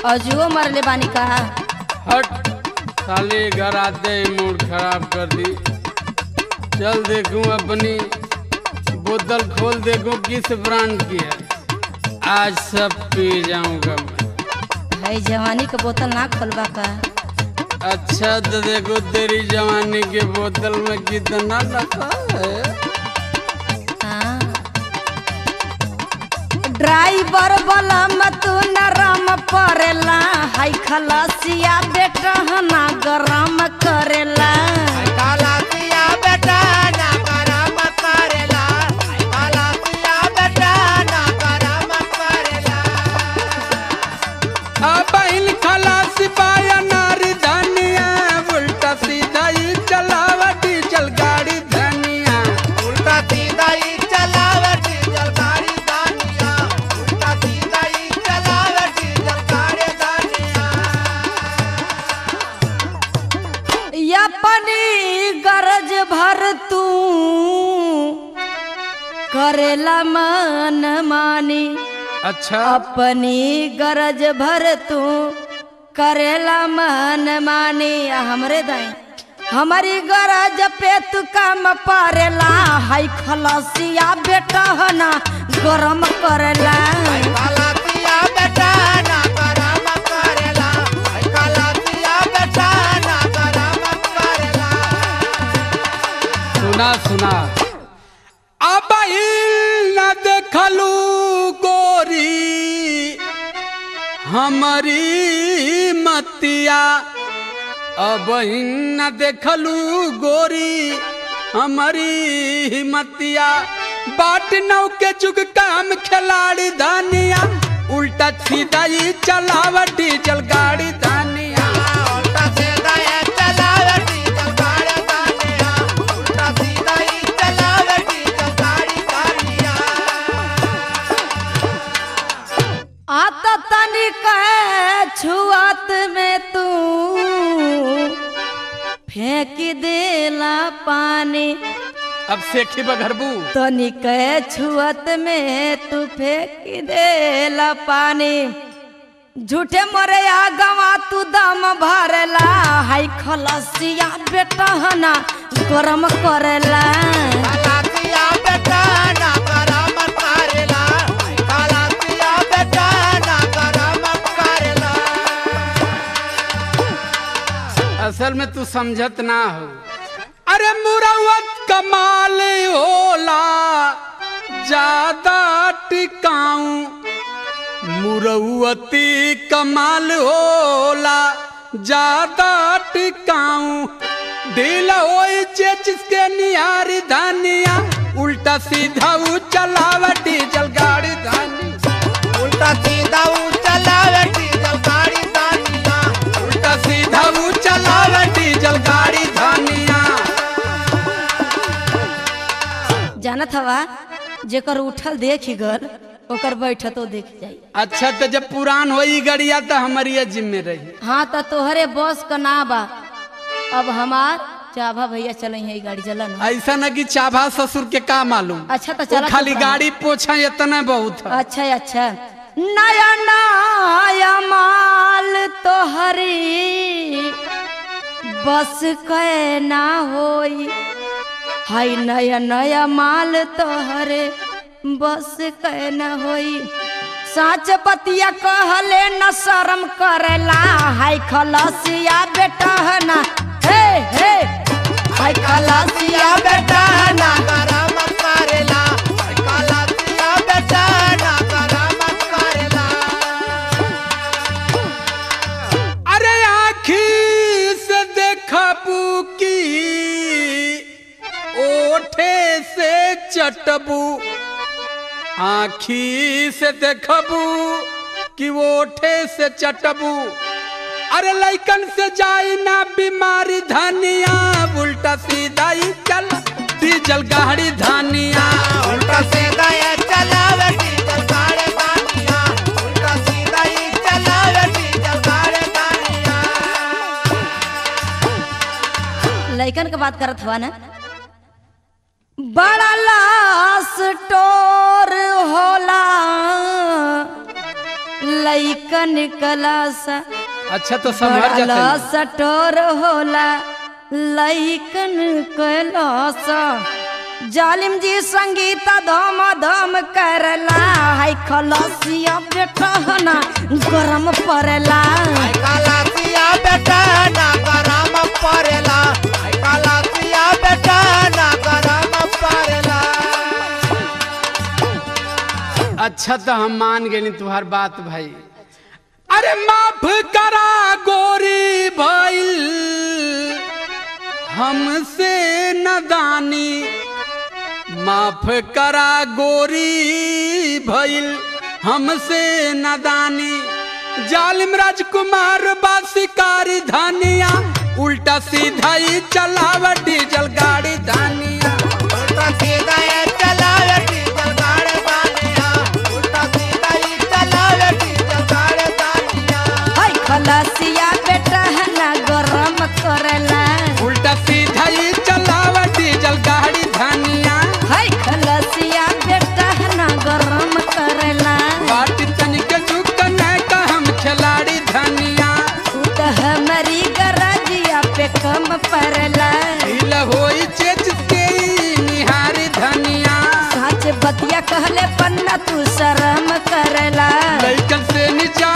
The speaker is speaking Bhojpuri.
अजुओ मरले बानी का हट साले घर आते ही मूड खराब कर दी चल देखूं अपनी बोतल खोल देखूं किस ब्रांड की है आज सब पी जाऊंगा मैं भाई जवानी के बोतल ना खोलबा का अच्छा तो देखो तेरी जवानी के बोतल में कितना रखा है हाँ। ड्राइवर बलम तू नरम परेला हाय खलसिया बेटा ना गरम करेला कालातिया बेटा ना करम करेला कालातिया बेटा ना करम करेला अब खलासी पाया नारी धनिया उल्टा सीधा ही चलावा डीजल गाड़ी धनिया उल्टा सीधा ही चलावे डीजल गाड़ी दानिया उल्टा सीधा ही चलावे डीजल गाड़ी दानिया अपनी गरज भर तू करेला मन मानी अच्छा अपनी गरज भर तू करेला मन मानी आ हमरे दाई हमारी गरज पे तू काम परेला हाय खलसिया बेटा ना गरम करेला कालातिया बेटा ना करम करेला कालातिया बेटा ना करम करेला सुना सुना अब न देखलू गोरी हमारी मतिया अब न देखलू गोरी हमारी मतिया बाट नौ के जुग काम खिलाड़ी धानिया उल्टा सीधा ही चलावा डीजल गाड़ी धानिया उल्टा सीधा ही चलावे डीजल गाड़ी दानिया उल्टा सीधा ही चलावे डीजल गाड़ी दानिया आता तनी कहे छुआत में तू फेंक देला पानी अब सेखी बघरबू तनी कहे छुआत में तू फेंक देला पानी झूठे मोरे आ गवा तू दम भरला हाय खलसिया बेटा ना गरम करेला कालातिया बेटा ना करम करेला कालातिया बेटा ना करम करेला असल में तू समझत ना हो अरे मुरवत कमाल होला ज्यादा टिकाऊं मुरवती कमाल होला ज्यादा टिकाऊं ढीला होई जे जिसके निहारी धानिया उल्टा सीधा ऊ चलावा डीजल गाड़ी धानिया उल्टा सीधा ऊ चलावे डीजल गाड़ी दानिया उल्टा सीधा ऊ चलावा डीजल गाड़ी धानिया जानत हवा जेकर उठल देख गल ओकर बैठतो देख जाई अच्छा तो जब पुरान होई गड़िया तो हमारी जिम्मे रही हाँ तो तोहरे बस का ना बा अब हमार चाभा भैया चले है गाड़ी चला ना ऐसा न कि चाभा ससुर के का मालूम अच्छा तो वो चला खाली चुप रहा। गाड़ी पोछा इतना बहुत है अच्छा अच्छा नया नया माल तोहरी बस के ना होई हाय नया नया माल तोहरे बस के ना होई साच बतिया कहले न शर्म करेला हाय खलसिया बेटा ना हे हे हाय खलसिया बेटा ना करम करेला कालातिया बेटा ना करम करेला अरे आखी से देखबू की ओठे से चटबू आखी से देखबू कि ओठे से चटबू अरे लइकन से जाई ना बीमारी धनिया उल्टा सीधा ही चल डीजल गाड़ी धनिया उल्टा सीधा ये चलावे डीजल गाड़ी दानिया उल्टा सीधा ही चलावे डीजल गाड़ी दानिया लइकन के बात करत हवा ना बड़ा लाश टोर होला लइकन कलासा अच्छा तो समझ बड़ा जाते सटोर होला लइकन कलासा जालिम जी संगीता धम धम करला हाय खलसिया बेटा ना गरम पड़ला आई कालासिया बेटा ना गरम पड़ेला आई कालासिया बेटा ना गरम पड़ेला अच्छा तो हम मान गए तुम्हार बात भाई अरे माफ करा गोरी भइल हमसे नदानी माफ करा गोरी भइल हमसे नदानी जालिम राजकुमार बा शिकारी धनिया उल्टा सीधा ही चलाव डीजल गाड़ी धनिया उल्टा सीधा ये चलावे डीजल गाड़ी दानिया उल्टा सीधा ही चलावे डीजल गाड़ी दानिया हाय खलसिया बेटा ना गरम करला उल्टा सीधा ही चलाव डीजल गाड़ी धनिया हाय खलसिया बेटा ना गरम करला बाटी तनिक झुक न का हम खिलाड़ी धनिया तू तो हमारी गरजिया पे कम पड़ला हिल होई चेच के निहारी धनिया सच बतिया कहले पन्ना तू शर्म करला लइकन से नीचा